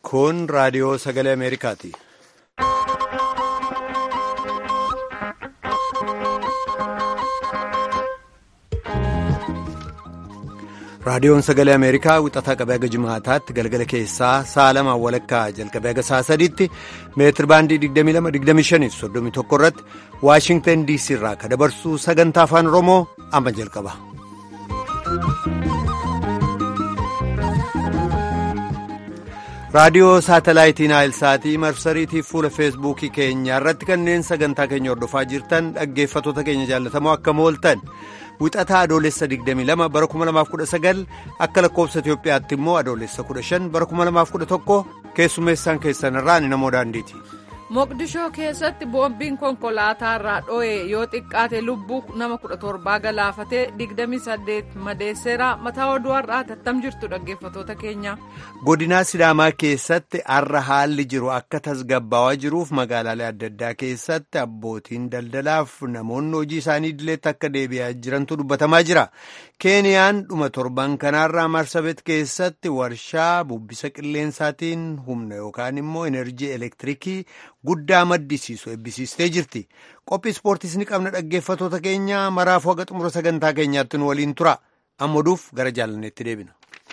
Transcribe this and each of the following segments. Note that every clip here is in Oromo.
Kun raadiyoo sagalee Ameerikaati. Raadiyoon sagalee Ameerikaa wixataa qabee haga jimaataatti galgala keessaa sa'a lamaan walakkaa jalqabee haga sa'a sadiitti meetir baandii 22-25 irratti Waashingtan DC irraa ka dabarsu sagantaa afaan Oromoo amma jalqaba. raadiyoo saatalaayitii naayilsaatii marsariitiif fuula feesbuukii keenya irratti kanneen sagantaa keenya hordofaa jirtan dhaggeeffatoota keenya jaallatamoo akkam ooltan wixataa adoolessa 22 bara 2019 akka lakkoofsa itiyoophiyaatti immoo adoolessa 15 bara 2011 keessummeessaan keessan irraa ni namoo daandiiti. moqdishoo keessatti boombiin konkolaataa irraa dho'e yoo xiqqaate lubbuu nama 17 galaafatee 28 madeesseera mataa oduu har'aa tattam jirtu dhaggeeffatoota keenya. godinaa sidaamaa keessatti har'a haalli jiru akka tasgabbaawaa jiruuf magaalaalee adda addaa keessatti abbootiin daldalaaf namoonni hojii isaanii idileetti akka deebi'aa jirantu dubbatamaa jira keeniyaan dhuma torban kanaarraa marsabet keessatti warshaa bubbisa qilleensaatiin humna yookaan immoo enerjii elektirikii. guddaa maddisiisu eebbisiistee jirti qophii ispoortiis ni qabna dhaggeeffatoota keenya maraafuu haga xumura sagantaa keenyaatti nu waliin tura amma oduuf gara jaalanneetti deebina.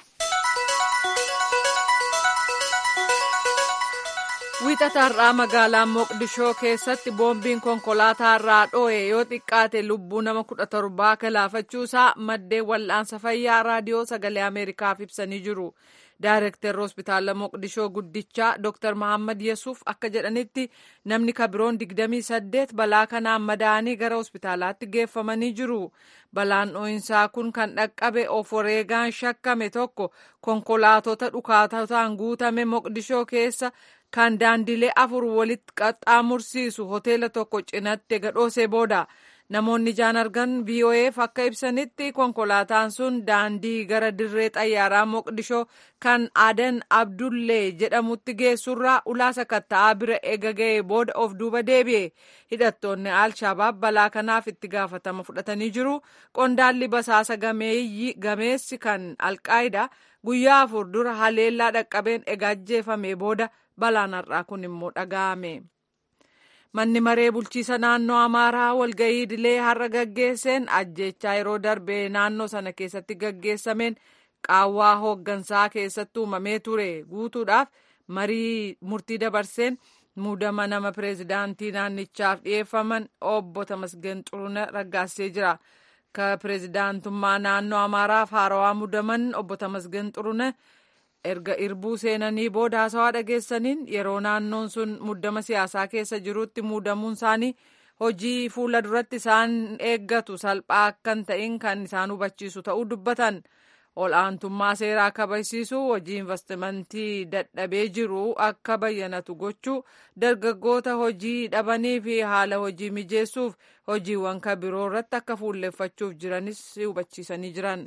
wiixataarraa magaalaa moqdishoo keessatti boombiin konkolaataa irraa dho'e yoo xiqqaate lubbuu nama kudha torbaa galaafachuusaa maddeen wal'aansa fayyaa raadiyoo sagalee ameerikaaf ibsanii jiru. Daayirektarri hospitaala Moqdishoo guddichaa Dr. Mahammad Yesuuf akka jedhanitti namni kabiroon 28 balaa kanaan madaa'anii gara hospitaalaatti geeffamanii jiru. Balaan dho'insaa kun kan dhaqqabe of wareegaan shakkame tokko konkolaatota dhukaatotaan guutame Moqdishoo keessa kan daandilee afur walitti qaxxaamursiisu hoteela tokko cinatti gadhoosee booda. Namoonni ijaan argan VOA'f akka ibsanitti konkolaataan sun daandii gara dirree xayyaaraa Moqdishoo kan Adan Abdullee jedhamutti geessurraa ulaa sakatta'aa bira eega ga'ee booda of duuba deebi'e. Hidhattoonni Al-Shabaab balaa kanaaf itti gaafatama fudhatanii jiru. Qondaalli basaasa gameessi kan Alqaayidaa guyyaa afur dura haleellaa dhaqqabeen eega ajjeefame booda balaan har'aa kun immoo dhaga'ame. manni maree bulchiisa naannoo amaaraa walga'ii idilee har'a gaggeesseen ajjechaa yeroo darbe naannoo sana keessatti gaggeessameen qaawwaa hooggansaa keessatti uumamee ture guutuudhaaf marii murtii dabarseen muudama nama pireezidaantii naannichaaf dhiyeeffaman obbo Tamasgen Xurune raggaasee jira. ka pireezidaantummaa naannoo amaaraaf haarawaa muudaman obbo Tamasgen Xurune. erga irbuu seenanii booda haasawaa dhageessaniin yeroo naannoon sun muddama siyaasaa keessa jirutti muudamuun isaanii hojii fuula duratti isaan eeggatu salphaa akkan ta'in kan isaan hubachiisu ta'uu dubbatan ol'aantummaa seeraa kabachiisuu hojii investimentii dadhabee jiru akka bayyanatu gochuu dargaggoota hojii dhabanii fi haala hojii mijeessuuf hojiiwwan kabiroo irratti akka fuulleffachuuf jiranis hubachiisanii jiran.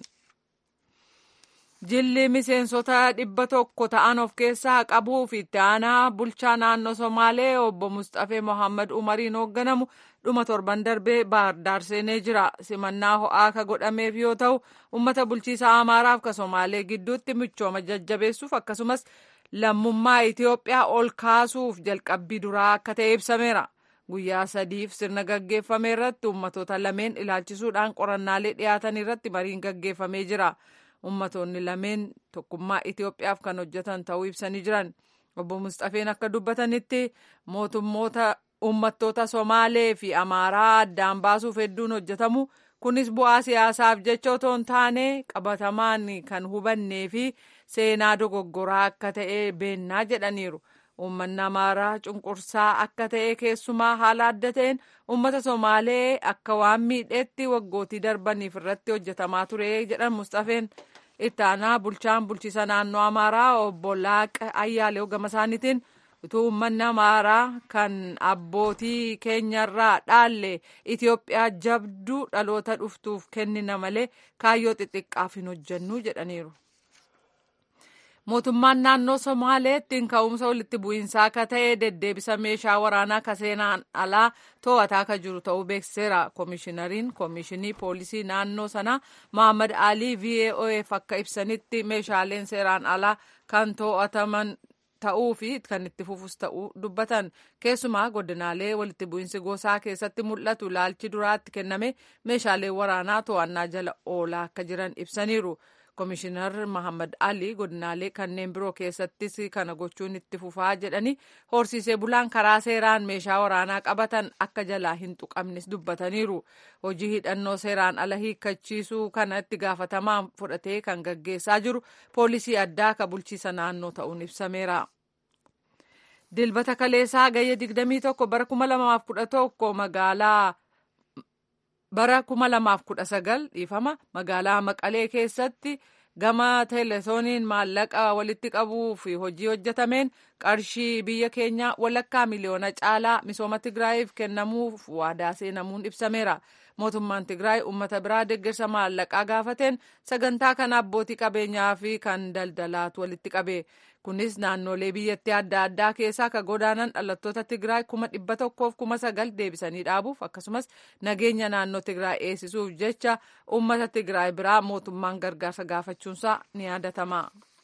jilli miseensota dhibba tokko ta'an of keessaa qabuu fi itti aanaa bulchaa naannoo somaalee obbo mustafee mohammad umariin hoogganamu dhuma torban darbee baardaar seenee jira simannaa ho'aa ka godhameef yoo ta'u ummata bulchiisa amaaraaf ka somaalee gidduutti michooma jajjabeessuuf akkasumas lammummaa itiyoophiyaa ol kaasuuf jalqabbii duraa akka ta'e ibsameera guyyaa sadiif sirna gaggeeffame irratti ummatoota lameen ilaalchisuudhaan qorannaalee dhiyaatan irratti mariin gaggeeffamee jira. ummatoonni lameen tokkummaa Itiyoophiyaaf kan hojjetan ta'uu ibsanii jiran obbo Mustafeen akka dubbatanitti mootummoota uummattoota Somaalee fi Amaaraa addaan baasuuf hedduun hojjetamu kunis bu'aa siyaasaaf jecha otoo hin taane qabatamaan kan hubannee fi seenaa dogoggoraa akka ta'e beennaa jedhaniiru. Uummanni Amaaraa cunqursaa akka ta'e keessumaa haala adda ta'een uummata Somaalee akka waan miidheetti waggootii darbaniif irratti hojjetamaa ture jedhan Mustafeen itti aanaa bulchaan bulchiisa naannoo Amaaraa obbo Laaqa Ayyaalew gama isaaniitiin utuu uummanni Amaaraa kan abbootii keenyarraa dhaalle Itiyoophiyaa jabduu dhaloota dhuftuuf kennina malee kaayyoo xixiqqaaf hin hojjennu jedhaniiru. mootummaan naannoo somaaleettiin ka'umsa walitti bu'iinsaa akka ta'e deddeebisa meeshaa waraanaa ka seenaan alaa to'ataa akka jiru ta'uu beeksiseera koomishinariin koomishinii poolisii naannoo sanaa mohammad alii voaf akka ibsanitti meeshaaleen seeraan alaa kan to'ataman ta'uu fi kan itti fufus ta'uu dubbatan keessumaa godinaalee walitti bu'iinsi gosaa keessatti mul'atu laalchi duraatti kenname meeshaalee waraanaa to'annaa jala oolaa akka jiran ibsaniiru. Komishinar Mahammad Ali godinaalee kanneen biroo keessattis kana gochuun itti fufaa jedhanii horsiisee bulaan karaa seeraan meeshaa waraanaa qabatan akka jalaa hin tuqamnes dubbataniiru. Hojii hidhannoo seeraan ala hiikkachiisuu kana itti gaafatamaan fudhatee kan gaggeessaa jiru poolisii addaa ka bulchiisa naannoo ta'uun ibsameera. Dilbata kaleessaa gayya 21 bara 2011 magaalaa. bara 2019 dhiifama magaalaa maqalee keessatti gama teelesooniin maallaqa walitti qabuu fi hojii hojjetameen qarshii biyya keenyaa walakkaa miliyoona caalaa misooma tigraayiif kennamuuf waadaa seenamuun ibsameera mootummaan tigraay ummata biraa deeggarsa maallaqaa gaafateen sagantaa kana abbootii qabeenyaa fi kan daldalaatu walitti qabe kunis naannolee biyyattii adda addaa keessaa ka godaanan dhalattoota tigraay kuma dhibba tokkoof kuma sagal deebisanii dhaabuuf akkasumas nageenya naannoo tigraay eegsisuuf jecha ummata tigraay biraa mootummaan gargaarsa gaafachuunsaa ni yaadatama.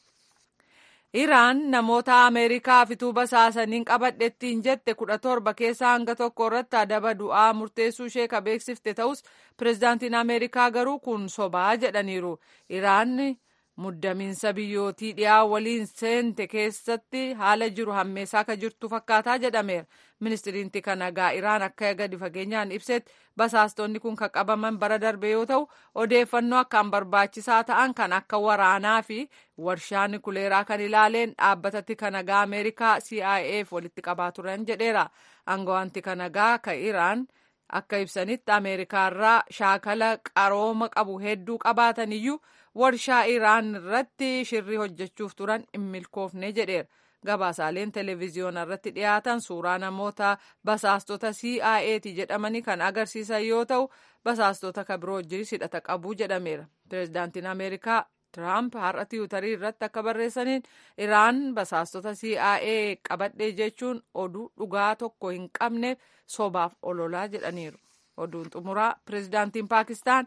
Iraan namoota Ameerikaa fituu basaasaniin qabadhettiin jette kudha torba keessaa hanga tokko irratti adaba du'aa murteessuu ishee ka beeksifte ta'us pirezidaantiin Ameerikaa garuu kun sobaa jedhaniiru. Iraan muddamiinsa biyyootii dhiyaa waliin seente keessatti haala jiru hammeessaa ka jirtu fakkaataa jedhameera. Ministiriinti kanagaa Iraan akka gadi fageenyaan ibsetti basaastonni kun kan qabaman bara darbe yoo ta'u odeeffannoo akkaan barbaachisaa ta'an kan akka waraanaa fi warshaa nukuleeraa kan ilaaleen dhaabbatatti kanagaa Ameerikaa CIA'f walitti qabaa turan jedheera. Aangawaanti kanagaa ka Iraan akka ibsanitti Ameerikaarraa shaakala qarooma qabu hedduu qabaatan iyyuu warshaa Iraan irratti shirri hojjechuuf turan hin milkoofne jedheera. Gabaasaaleen televezyiyoona irratti dhiyaatan suuraa namoota basaastota CIA'ti jedhamanii kan agarsiisan yoo ta'u basaastota kan biroo wajjinis hidhata qabu jedhameera. Pireezidaantiin Ameerikaa Tiraamp har'a tiwutarii irratti akka barreessaniin Iraan basaastota CIA qabadhee jechuun oduu dhugaa tokko hin qabneef sobaaf ololaa jedhaniiru. Oduun xumuraa pireezidaantiin Paakistaan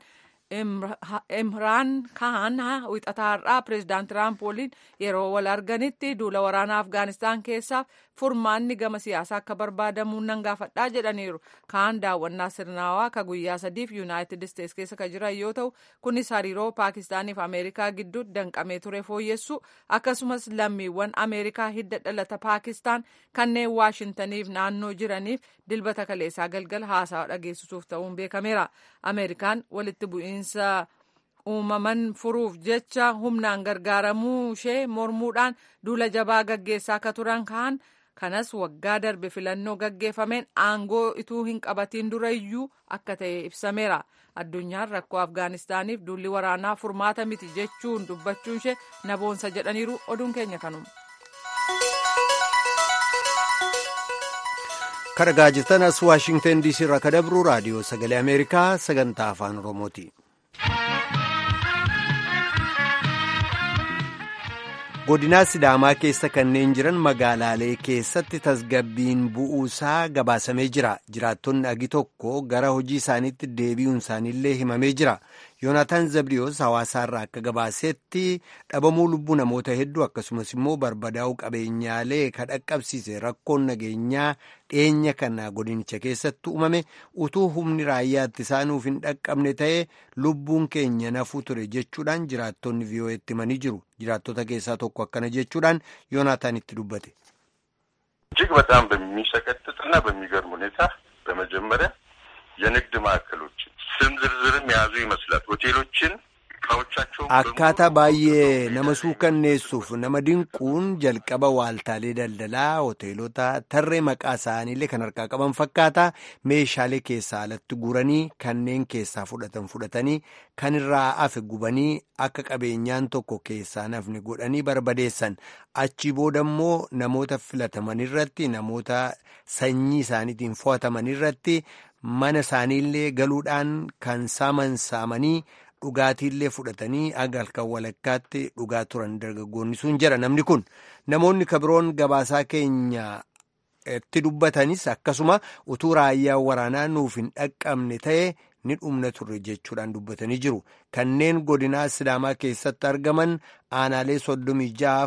Imraan Khan wixataa har'aa pireezidaant Tiraamp waliin yeroo wal arganitti duula waraanaa Afgaanistaan keessaaf furmaanni gama siyaasaa akka barbaadamuun nan gaafadhaa jedhaniiru. Khan daawwannaa sirnaawaa ka guyyaa sadiif Yuunaayitid Isteets keessa ka jiran yoo ta'u kunis hariiroo Paakistaaniif Ameerikaa gidduutti danqamee ture fooyyessu akkasumas lammiiwwan Ameerikaa hidda dhalata Paakistaan kanneen Waashintaniif naannoo jiraniif dilbata kaleessaa galgala haasawa dhageessisuuf ta'uun beekameera. Ameerikaan walitti bu'iinsa uumaman furuuf jecha humnaan gargaaramuu ishee mormuudhaan duula jabaa gaggeessaa akka turan kaan kanas waggaa darbe filannoo gaggeeffameen aangoo ituu hin qabatiin durayyuu akka ta'e ibsameera. Addunyaan rakkoo Afgaanistaaniif duulli waraanaa furmaata miti jechuun dubbachuun ishee naboonsa jedhaniiru oduun keenya kanuma. Kan dhagaa jirtan as Waashingtan DC irraa kan dabru raadiyoo sagalee Ameerikaa sagantaa afaan Oromooti. godinaa sidaamaa keessa kanneen jiran magaalaalee keessatti tasgabbiin bu'uusaa gabaasamee jira jiraattonni agi tokko gara hojii isaaniitti deebi'uun isaaniillee himamee jira yoonataan zabriyoos hawaasaarraa akka gabaasetti dhabamuu lubbuu namoota hedduu akkasumas immoo barbadaa'uu qabeenyaalee ka dhaqqabsiise rakkoon nageenyaa dhiyeenya kana godinicha keessatti uumame utuu humni raayyaatti isaanuuf hin dhaqqabne ta'e lubbuun keenya nafuu ture jechuudhaan jiraattonni vii'oo'etti himanii jiru jiraattota keessaa tokko akkana jechuudhaan yoonaataan itti dubbate. እጅግ በጣም በሚሰቀጥጥና በሚገርም ሁኔታ በመጀመሪያ የንግድ ማዕከሎችን ስም ዝርዝርም የያዙ ይመስላል ሆቴሎችን akkaataa baay'ee nama suukanneessuuf nama dinquun jalqaba waaltaalee daldalaa hoteelota tarree maqaa isaaniillee kan harkaa qaban fakkaata meeshaalee keessaa alatti guranii kanneen keessaa fudhatan fudhatanii kan irraa hafe gubanii akka qabeenyaan tokko keessaa nafne godhanii barbadeessan achi booda immoo namoota filataman irratti namoota sanyii isaaniitiin fo'ataman irratti mana isaaniillee galuudhaan kan saaman saamanii. dhugaatiillee fudhatanii aga halkan walakkaatti dhugaa turan dargaggoonni sun jira namni kun namoonni kabiroon gabaasaa keenya itti dubbatanis akkasuma utuu raayyaa waraanaa nuuf hin dhaqqabne ta'e ni dhumna turre jechuudhaan dubbatanii jiru kanneen godinaa sidaamaa keessatti argaman aanaalee soddomii ja'aaf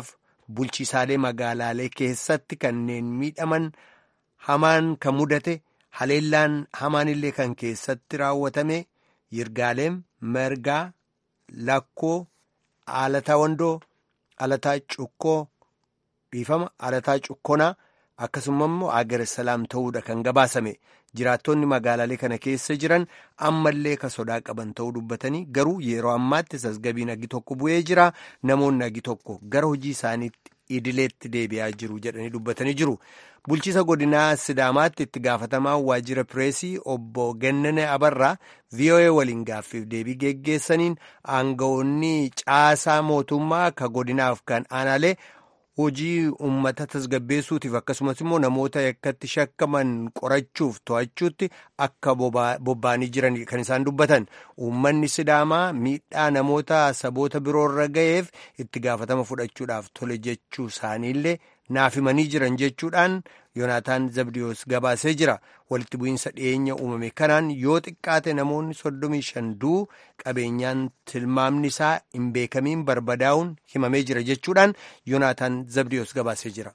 bulchiisaalee magaalaalee keessatti kanneen miidhaman hamaan kan mudate haleellaan hamaan illee kan keessatti raawwatame yirgaaleem mergaa lakkoo alataa wandoo alataa cukkoo dhiifama alataa cukkonaa akkasuma immoo agar salaam ta'uudha kan gabaasame jiraattonni magaalaalee kana keessa jiran ammallee ka sodaa qaban ta'uu dubbatanii garuu yeroo ammaatti tasgabbiin agi tokko bu'ee jira namoonni agi tokko gara hojii isaaniitti idileetti deebi'aa jiru jedhanii dubbatanii jiru. bulchiisa godinaa sidaamaatti itti gaafatamaa waajjira pireesii obbo Gennene Abarraa VOA waliin gaaffiif deebii geggeessaniin aangawoonni caasaa mootummaa ka godinaaf kan aanaalee hojii uummata tasgabbeessuutiif akkasumas immoo namoota yakkatti shakkaman qorachuuf to'achuutti akka bobba'anii jiran kan isaan dubbatan uummanni sidaamaa miidhaa namoota saboota biroorra ga'eef itti gaafatama fudhachuudhaaf tole jechuu isaaniillee naaf himanii jiran jechuudhaan yoonaataan zabdiyoos gabaasee jira walitti bu'iinsa dhiyeenya uumame kanaan yoo xiqqaate namoonni soddomii shan duu qabeenyaan tilmaamni isaa hin beekamiin barbadaa'uun himamee jira jechuudhaan yoonaataan zabdiyoos gabaasee jira.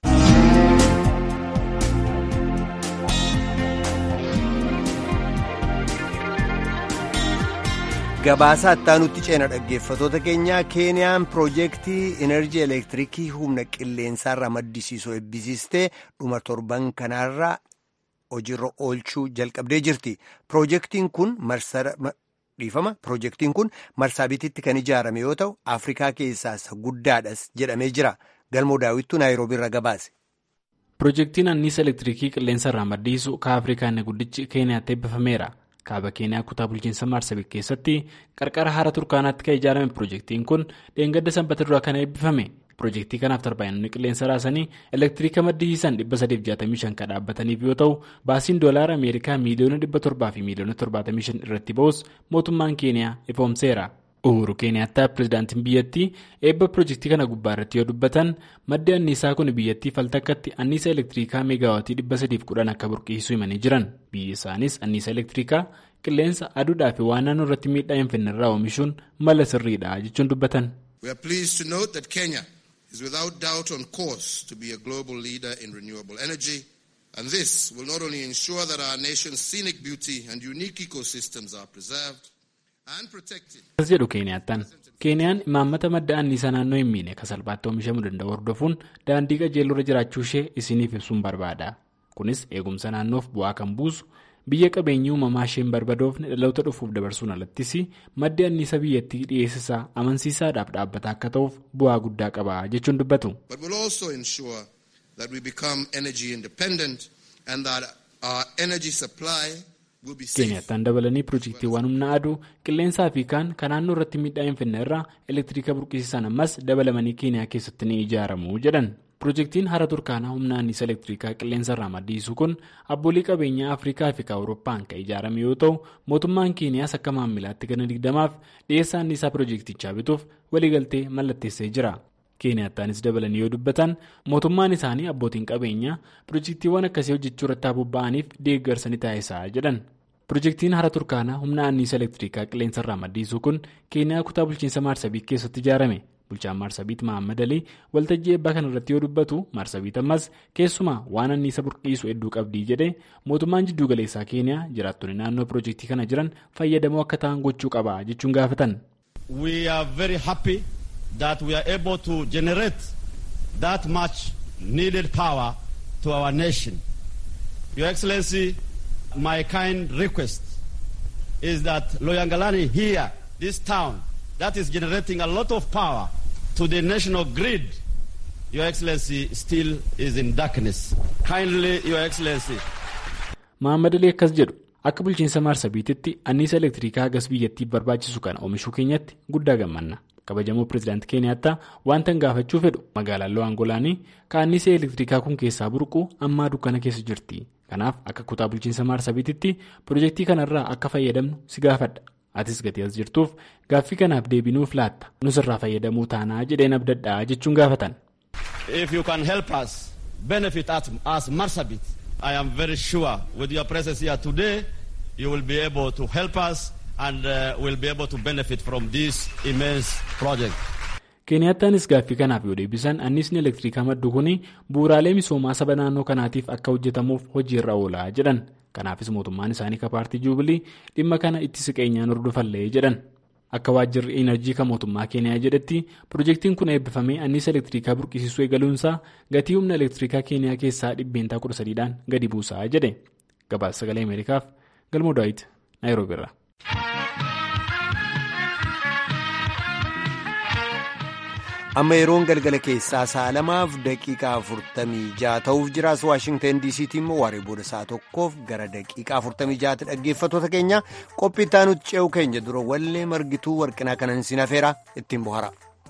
gabaasa attaanutti ceena dhaggeeffatoota keenyaa keeniyaan piroojeektii enerjii elektiriikii humna qilleensaarraa maddisiisu eebbisiistee dhuma torban kanaarra hojiirra oolchuu jalqabdee jirti piroojeektiin kun dhiifama piroojeektiin kun marsaabiititti kan ijaarame yoo ta'u afrikaa keessaa isa guddaadhas jedhamee jira galmoo daawwittuu naayiroobiirra gabaase. piroojeektiin anniisa elektiriikii qilleensarraa maddisiisu ka afrikaa inni guddichi keeniyaatti eebbifameera. kaaba keeniyaa kutaa bulchiinsa maarsabiit keessatti qarqara hara turkaanaatti kan ijaarame piroojeektiin kun dheengadda sanbata duraa kan eebbifame piroojeektii kanaaf tarbaayinonni qilleensa raasanii elektiriika maddisiisan 365 kan dhaabbataniif yoo ta'u baasiin doolaara ameerikaa miiliyoona 700 fi miiliyoona 75 irratti ba'us mootummaan keeniyaa ifoomseera. uhuru keeniyaattaa pirezidaantiin biyyattii eebba piroojeektii kana gubbaa irratti yoo dubbatan maddi anniisaa kun biyyattii faltakkatti anniisa elektiriikaa meegaawaatii 310 akka burqisiisuu himanii jiran biyyi isaanis anniisa elektiriikaa qilleensa aduudhaa fi waan naannoo irratti miidhaa hin finne irraa oomishuun mala sirriidha jechuun dubbatan. We are pleased to note that Kenya is without doubt on course to be a global leader in renewable energy and this will not only ensure that our nation's scenic beauty and unique ecosystems are preserved. As jedhu Keeniyaattaan Keeniyaan imaammata madda anniisaa naannoo hin miine kan salphaatti oomishamuu danda'u hordofuun daandii qajeeluu irra jiraachuu ishee isiniif ibsuun barbaada. Kunis eegumsa naannoof bu'aa kan buusu biyya qabeenyi uumamaa isheen barbadoofne dhaloota dhufuuf dabarsuun alattis maddi anniisaa biyyattii dhiyeessisaa amansiisaadhaaf dhaabbataa akka ta'uuf bu'aa guddaa qaba jechuun dubbatu. Keeniyattaan dabalanii piroojeektiiwwan humna aduu qilleensaa fi kaan kan naannoo irratti miidhaa hin finne irraa elektiriika burqisiisan ammas dabalamanii keeniyaa keessatti ni ijaaramu jedhan. Piroojeektiin hara turkaanaa humna anniisa elektiriikaa qilleensa irraa maddisiisu kun abboolii qabeenyaa Afrikaa fi Awurooppaan kan ijaarame yoo ta'u mootummaan keeniyaas akka maammilaatti gana digdamaaf dhiyeessa anniisaa piroojeektichaa bituuf waliigaltee mallatteessee jira. Keeniyattaanis dabalanii yoo dubbatan mootummaan isaanii abbootiin qabeenyaa piroojeektiiwwan akkasii hojjechuu irratti bobba'aniif deeggarsa ni taasisaa jedhan. Piroojeektiin hara turkaanaa humna anniisa elektiriikaa qilleensa irraa maddisiisu kun keeniyaa kutaa bulchiinsa maarsabiit keessatti ijaarame. Bulchaan maarsabiit Mahammad Alii waltajjii eebbaa kana irratti yoo dubbatu maarsabiit ammas keessumaa waan anniisa burqisu hedduu qabdii jedhee mootummaan jidduu galeessaa keeniyaa jiraattonni naannoo piroojeektii kana jiran fayyadamoo akka ta'an gochuu qaba jechuun gaafatan. that we are able to generate that much needed power to our nation. Your Excellency, my kind request is that Loyangalani here, this town, that is generating a lot of power to the national grid, Your Excellency still is in darkness. Kindly, Your Excellency. Muhammad Ali akkas jedhu akka bulchiinsa maarsabiititti anniisa elektiriikaa hagas biyyattiif barbaachisu kana oomishuu keenyatti guddaa gammanna. kabajamoo pireezidaantii keeniyaattaa wanta hin gaafachuu fedhu magaalaan lo'aangolaanii kaannisee elektiriikaa kun keessaa burqu ammaa dukkana keessa jirti kanaaf akka kutaa bulchiinsa maarsabiititti piroojeektii kanarraa akka fayyadamnu si gaafadha atis gatii as jirtuuf gaaffii kanaaf deebinuuf laatta nus irraa fayyadamuu taanaa jedheen abdadhaa jechuun gaafatan. if you can help us benefit as marsabit i am very sure with your presence here today you will be able to help us. and uh, will be able to benefit from this immense project. Keeniyaataanis gaaffii kanaaf yoo deebisan anniisni elektirikaa maddu kun bu'uuraalee misoomaa saba naannoo kanaatiif akka hojjetamuuf hojiirra oolaa jedhan. Kanaafis mootummaan isaanii ka paartii juubilii dhimma kana itti siqeenyaan hordofallee jedhan. Akka waajjirri enerjii kan mootummaa keeniyaa jedhetti pirojektiin kun eebbifamee anniisa elektirikaa burqisiisuu eegaluunsaa gatii humna elektirikaa keeniyaa keessaa dhibbeentaa 13dhaan gadi buusaa jedhe. Gabaasa sagalee Ameerikaaf galmoo daawit naayiroobiirra. amma yeroon galgala keessaa sa'a lamaaf daqiiqaa afurtamii ja'a ta'uuf jiraas waashingtan diisiitti immoo waaree booda sa'a tokkoof gara daqiiqaa afurtamii ja'aatti dhaggeeffattoota keenya qophii itti ce'u keenya dura wallee margituu warqinaa kanan siin hafeera ittiin bohara.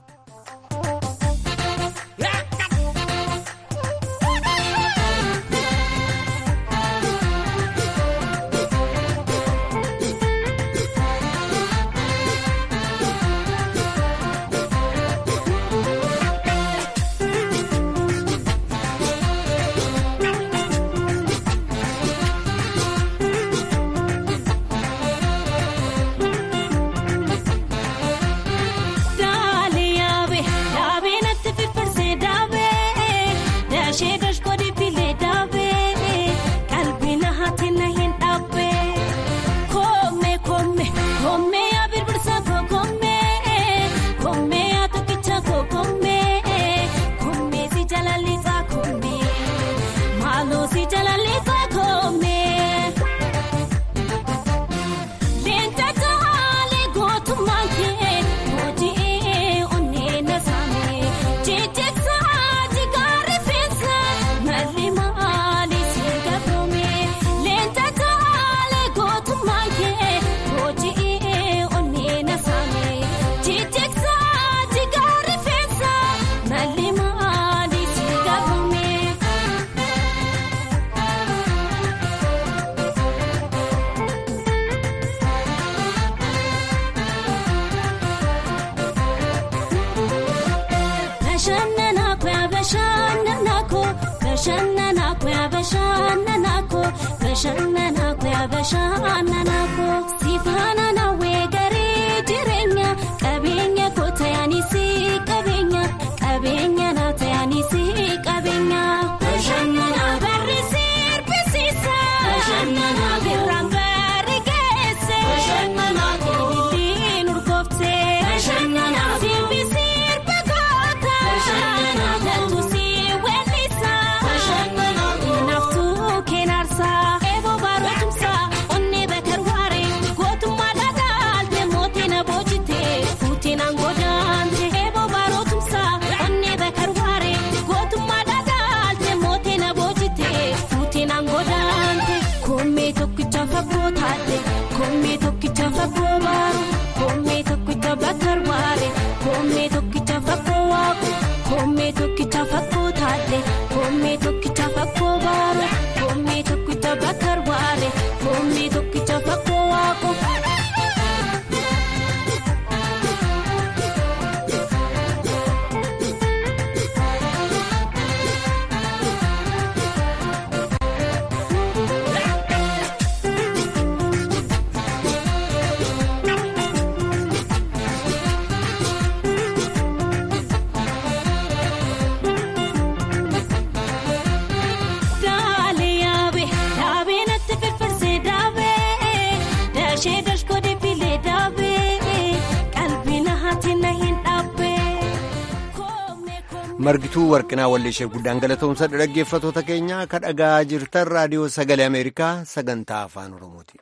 margituu warqinaa walleeshee guddaan galatoomsa dhaggeeffatoota keenya ka dhagaa jirtan raadiyoo sagalee ameerikaa sagantaa afaan oromooti.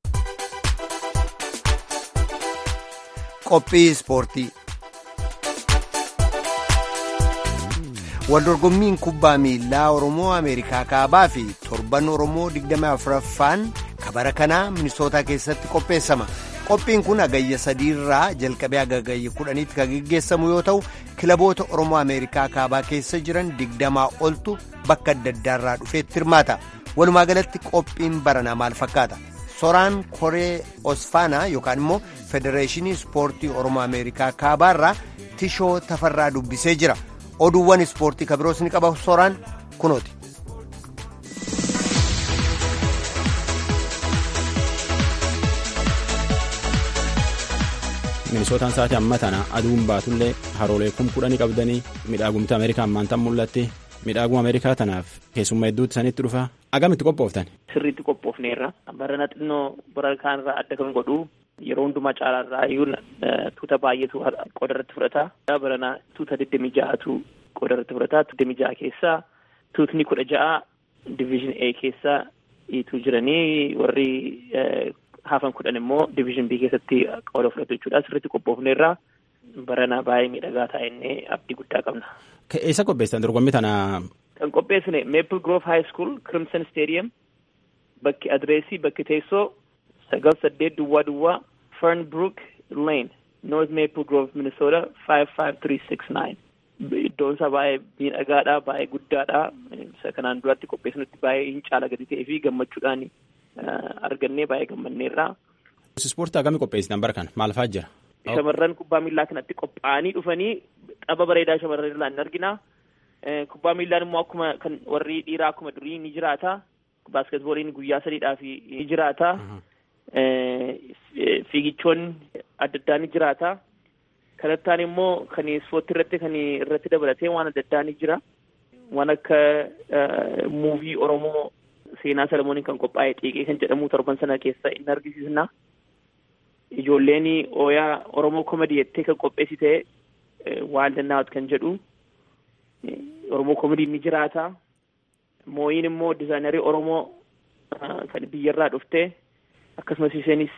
qophii ispoortii waldorgommiin kubbaa miilaa oromoo ameerikaa kaabaa fi torban oromoo 24ffaan kabara kanaa minisootaa keessatti qopheessama. qophiin kun agayya sadiirraa jalqabee agagayya kudhaniitti kan geggeessamu yoo ta'u kilaboota oromoo ameerikaa kaabaa keessa jiran digdamaa oltu bakka adda addaarraa dhufeetti hirmaata walumaa galatti qophiin baranaa maal fakkaata soraan koree osfaanaa yookaan immoo federeeshinii ispoortii oromoo ameerikaa kaabaarraa tishoo tafarraa dubbisee jira oduuwwan ispoortii kabiroos ni qaba soraan kunooti. minisootaan sa'aatii amma tana aduun baatullee haroolee kum kudhanii qabdanii midhaagumti ameerikaa ammaan tan mul'atti midhaaguma ameerikaa tanaaf keessummaa hedduutti sanitti dhufa agamitti qophooftan. sirriitti qophoofneerra barana xinnoo bara kaanirraa adda kan godhu yeroo hundumaa caalaarraa iyyuu tuuta baay'eetu qooda irratti fudhata barana tuuta digdami ja'atu qooda irratti fudhata digdami ja'a keessaa tuutni kudha ja'a diviizhin A keessaa iitu jiranii warri hafan kudhan immoo diviizhin B keessatti qooda fudhatu jechuudha sirriitti qophoofneerra barana baay'ee miidhagaa taa'ennee abdii guddaa qabna. Eessa qopheessan dorgommii tana? Kan qopheessine Maple Grove High School Crimson Stadium bakki adreesii bakki teessoo sagal saddeet duwwaa duwwaa Fernbrook Lane North Maple Grove Minnesota five five three six nine. Iddoon isaa baay'ee miidhagaadha baay'ee guddaadha isa kanaan duratti qopheessinutti baay'ee hin caala gadi ta'ee fi gammachuudhaan argannee baay'ee gammanneerra. Ispoortii akkamii qopheessitan bara kana maal fa'aa jira? Shamarran kubbaa miillaa kanatti qophaa'anii dhufanii tapha bareedaa shamarran irraa ni argina. Kubbaa miillaan immoo akkuma kan warri dhiiraa akkuma durii ni jiraata. Baaskeetbooliin guyyaa sadiidhaaf ni jiraata. Fiigichoonni adda addaa ni jiraata. Kanattaan immoo kan ispoortii irratti kan irratti dabalatee waan adda addaa ni jira. Waan akka muuvii Oromoo seenaa Salamooniin kan qophaa'e xiiqee kan jedhamu torban sana keessa inni argisiisna. Ijoolleen ooyaa Oromoo komedii jettee kan qopheessite waan dandaa'atu kan jedhu Oromoo komedii ni jiraata. Mooyiin immoo dizaayinarii Oromoo kan biyyarraa dhufte akkasumas isheenis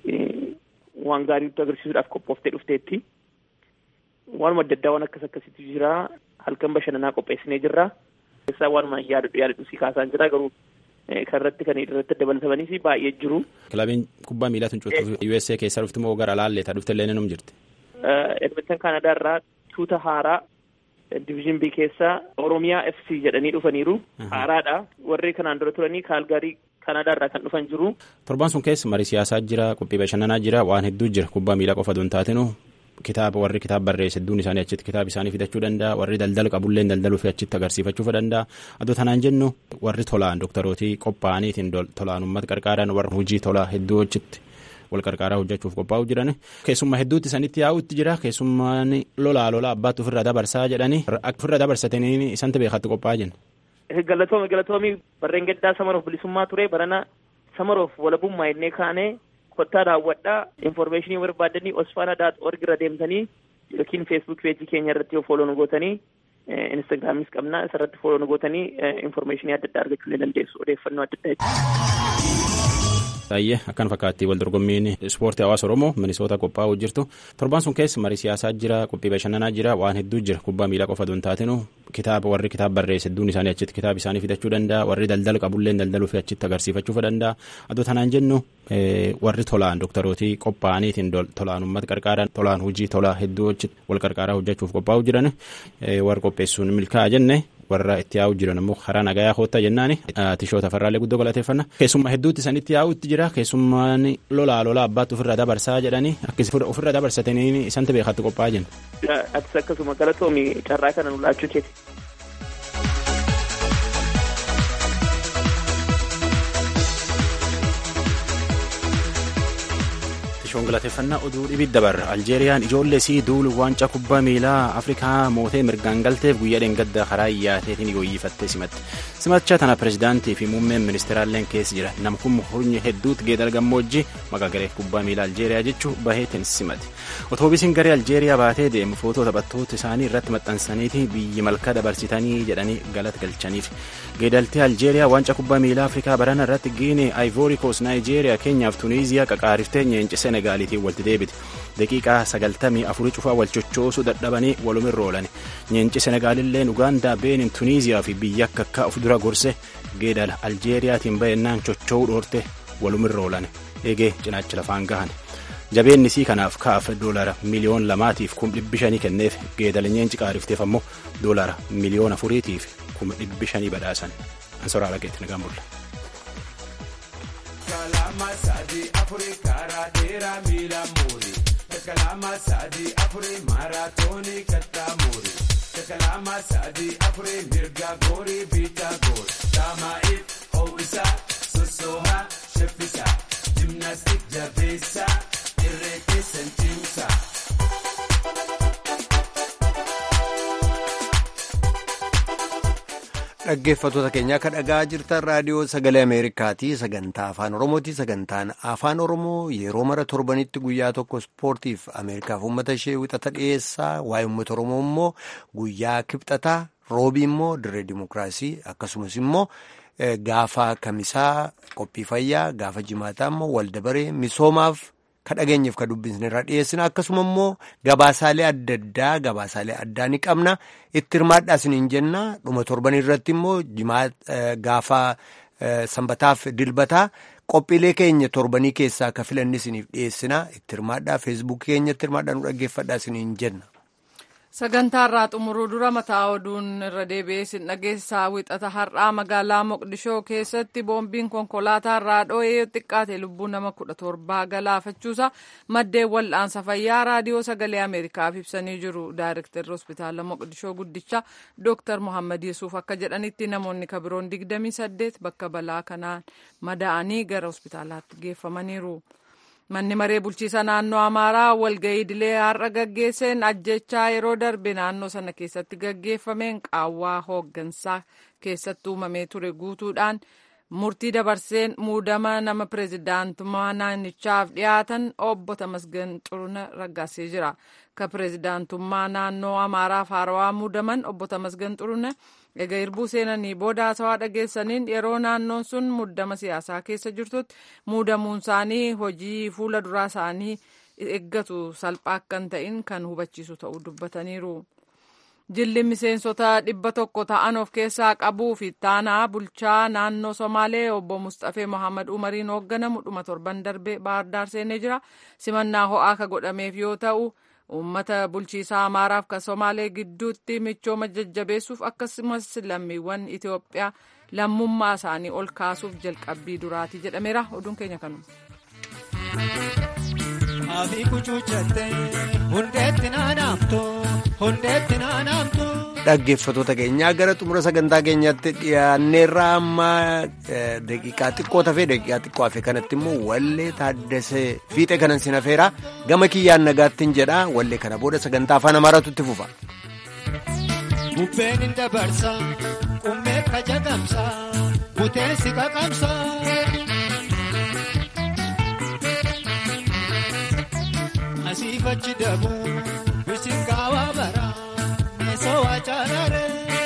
waan gaarii nutti agarsiisuudhaaf qophooftee dhufteetti. Waanuma adda addaa waan akkas akkasitti jira. Halkan bashannanaa qopheessinee jirra. Keessaa waanuma yaadadhu yaadadhu si kaasaan jira garuu kan irratti kan irratti dabalatamanis baay'ee jiru. Kilabiin kubbaa miilaa tuncootuuf USA keessaa dhufti moo gara laalleeta dhufte illee num jirti. Edmonton Kaanadaa irraa tuuta haaraa diviizhin B keessaa Oromiyaa FC jedhanii dhufaniiru. Haaraadha. Warri kanaan dura turanii Kaalgaarii Kaanadaa irraa kan dhufan jiru. Torban sun keessa marii siyaasaa jira, qophii bashannanaa jira, waan hedduu jira. Kubbaa miilaa qofa osoo hin taatinu kitaaba warri kitaaba barreesse hedduun isaanii achitti kitaaba isaanii fidachuu danda'a. Warri daldala qabullee daldaluu fi achitti agarsiifachuu danda'a. Adoo tanaan jennu warri tolaan dooktarootii qophaa'aniitiin tolaan uummata qarqaaran warra hojii tolaa hedduu achitti wal qarqaaraa hojjechuuf qophaa'u jiran keessummaa hedduutti sanitti yaa'utti jira keessummaan lolaa lolaa abbaatti ofirra dabarsaa jedhanii akka ofirra dabarsatanii isanta beekatti qophaa'aa jiran. Galatoomi galatoomi barreen gaddaa samaroof bilisummaa ture barana samaroof walabummaa innee kaanee kottaa daawwadhaa infoormeeshinii barbaadanii osfaana daat org irra deemtanii yookiin feesbuuk peejii keenya irratti yoo fooloo nu gootanii instagraamis qabna isarratti fooloo nu gootanii infoormeeshinii adda addaa argachuu ni dandeessu odeeffannoo adda addaa Baay'ee akkan fakkaatti wal dorgommiin ispoortii hawaasa Oromoo minisoota qophaa'uu jirtu torban sun keessa marii siyaasaa jira qophii bashannanaa jira waan hedduu jira kubbaa miilaa qofa osoo hin taatinu kitaaba warri kitaaba barreesse hedduun isaanii achitti kitaaba isaanii fidachuu danda'a warri daldala qabullee daldaluu fi achitti agarsiifachuu danda'a adoo tanaan jennu warri tolaan dooktarootii qophaa'aniitiin tolaan uummata qarqaaran tolaan hojii tolaa hedduu wal qarqaaraa hojjechuuf qophaa'uu jiran warra qopheessuun milkaa'aa jenne warra itti yaa'u jiran immoo karaa nagayaa hoottaa jennaani tishoota farraalee guddoo galateeffanna keessummaa hedduutti sanitti yaa'utti jira keessummaan lolaa lolaa abbaatti ofirra dabarsaa jedhanii akkasi ofirra dabarsatanii isanta beekatti qophaa'aa jiran. Atis akkasuma galatoomi carraa kana nu laachuu keeti. Tishoon galateeffannaa oduu dhibid dabarra Aljeeriyaan ijoollee isii duulu waancaa kubbaa miilaa Afrikaa mootee mirgaan galteef guyyaa dheengadda karaa iyyaateetiin gooyyifattee simatte. Simacha tana pirezidaantii fi muummeen ministeeraalleen keessa jira. Nama kun hurni hedduutti geedara gammoojjii maqaa garee kubbaa miilaa Aljeeriyaa jechuu baheetiin simate. Otoobisiin garee Aljeeriyaa baatee deemu footoo taphattoota isaanii irratti maxxansaniiti biyyi malkaa dabarsitanii jedhanii galata galchaniif. Geedaltee Aljeeriyaa waancaa kubbaa miilaa Afrikaa barana irratti Giinee, Ivory Coast, Naayijeeriyaa, Keenyaaf Tuniiziyaa qaqaariftee nyeenchisee Senegaaliitiin walitti deebite. Daqiiqaa sagaltamii afurii cufaa wal chochoosuu dadhabanii walumirra oolan. Nyeenci Senegaalilleen Ugaandaa, Beenin, Tuniiziyaa fi biyya akka akka of dura gorse geedala Aljeeriyaatiin baay'inaan chocho'uu dhoorte walumirra oolan. Eegee cinaacha lafaan gahan. Jabeenni isii kanaaf kaaf doolara miliyoon lamaatiif kum dhibbi shanii kenneef geedala nyeenci qaarifteef ammoo doolara miliyoon afuriitiif kum dhibbi shanii badhaasan. Ansoraa Lageetti nagaan bulla. kalama sadi afuri kara dera mila muri kalama sadi afuri maratoni katta muri kalama sadi afuri mirga gori bita gor tama it howisa sosoha shefisa gymnastic javesa irrete sentimsa dhaggeeffattoota keenyaa kan dhagaa jirtan raadiyoo sagalee ameerikaati sagantaa afaan oromooti sagantaan afaan oromoo yeroo mara torbanitti guyyaa tokko ispoortiif ameerikaaf uummata ishee wixata dhiyeessaa waa'ee uummata oromoo immoo guyyaa kibxataa roobii immoo dirree dimokiraasii akkasumas immoo gaafa kamisaa qophii fayyaa gaafa jimaataa immoo waldabaree misoomaaf ka dhageenyeef ka dubbisne irraa dhiyeessina akkasuma immoo gabaasaalee adda addaa gabaasaalee addaa ni qabna itti hirmaadhaa isiniin jenna dhuma torban irratti immoo gaafa sanbataaf dilbataa qophiilee keenya torbanii keessaa ka filanni isiniif dhiyeessina itti hirmaadhaa feesbuukii keenyatti hirmaadhaa nu dhaggeeffadhaa isiniin jenna. sagantaa irraa xumuruu dura mataa oduun irra deebi'ee sin dhageessaa wixata har'aa magaalaa moqdishoo keessatti boombiin konkolaataa irraa dho'ee xiqqaate lubbuu nama kudha torbaa galaafachuusa maddeen wal'aansa fayyaa raadiyoo sagalee ameerikaaf ibsanii jiru daayirektarri hospitaala moqdishoo guddicha dooktar mohammad yesuuf akka jedhanitti namoonni kabiroon digdamii saddeet bakka balaa kanaan madaa'anii gara hospitaalaatti geeffamaniiru. manni maree bulchiisa naannoo amaaraa walga'ii idilee har'a gaggeesseen ajjechaa yeroo darbe naannoo sana keessatti gaggeeffameen qaawwaa hooggansaa keessatti uumamee ture guutuudhaan murtii dabarseen muudama nama pireezidaantummaa naannichaaf dhiyaatan obbo Tamasgan Xuruna raggaasee jira. Ka pireezidaantummaa naannoo Amaaraaf haarawaa muudaman obbo Tamasgan Xuruna egaa hirbuu seenanii booda haasawaa dhageessaniin yeroo naannoon sun muddama siyaasaa keessa jirtutti muudamuun isaanii hojii fuula duraa isaanii eeggatu salphaa akka hin ta'in kan hubachiisu ta'uu dubbataniiru. Jilli miseensota dhibba tokko ta'an of keessaa qabuu fi taanaa bulchaa naannoo Somaalee obbo Mustafee Mohaammed Umariin hoogganamu dhuma torban darbee Baahirdaar seenee jira. Simannaa ho'aa ka godhameef yoo ta'u, uummata bulchiisaa Amaaraaf kan Somaalee gidduutti michooma jajjabeessuuf akkasumas lammiiwwan Itoophiyaa lammummaa isaanii ol kaasuuf jalqabbii duraati jedhameera. Oduun keenya kanuma. Aafi kuchuuchattee hundeetti naanaamtu hundeetti naanaamtu. Dhaggeeffattoota keenyaa gara xumura sagantaa keenyaatti dhiyaanneerra amma daqiiqaa xiqqoo tafee daqiiqaa xiqqoo hafe kanatti immoo wallee taaddasee fiixee kanan sin hafeera gama kiyyaan nagaattiin jedha wallee kana booda sagantaa afaan amaaraatu itti fufa. Bubbeen hin dabarsa qummee ka jagamsa buteessi qaqamsa. Asiifachi dabu bisiin gaawaa bara meesoo waajjirare.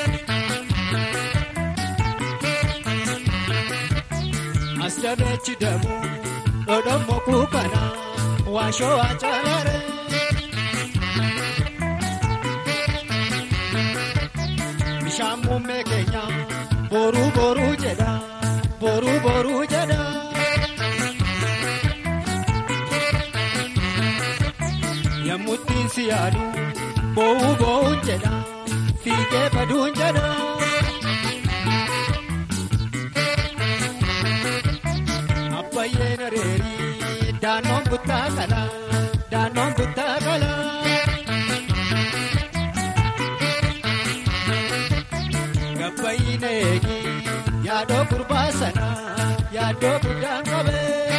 As dabeechi dabu dhodhommo kuukana waashoo waajjirare. Bishaan muummee keenya boruu boruu jedha boruu boruu jedha. Yemmuttiin si yaadu boo'uu boo'uun jedha fiigee baduun jedha. Abbayyeen areerii daannoon buttaa qala daannoon buttaa qala. Gabbayyiin eegi yaadoo gurbaa sana yaadoo guddaan qabee.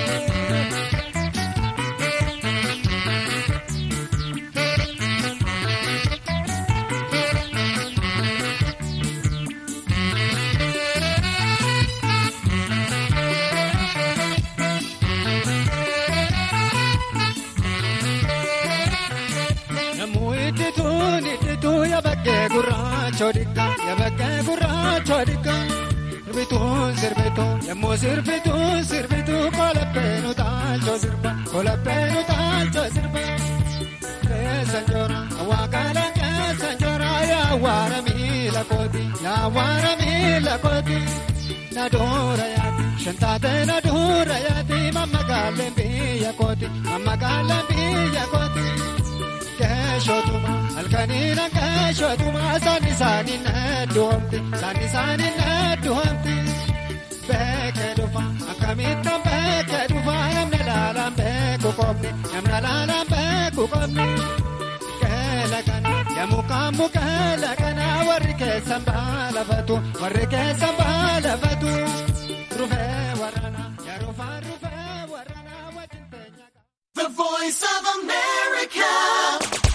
yabaggee gurraacha dikka yabaggee gurraacha dikka sirbituun sirbituu yemmuu sirbituun sirbituu kolabbee taalcho sirba kolabbee taalcho sirba keessa njoora waaqaala keessa njoora yaawwaara miila kooti yaawwaara miila kooti naduura yaati shantaate naduura yaati mammagaaleen biyya kooti mammagaaleen biyya kooti. keeshotuma halkaniina keeshotuma saani saani nedduhamti saani saani nedduhamti beekee dhufa akkamittan beekee dhufa namni laalaan beeku qofni namni laalaan beeku qofni keela kana yemmukaan mukeela kana warri keessan baalafatu warri keessan baalafatu rufee warrana yerufaan rufee warrana wajjin teenya. The voice of America.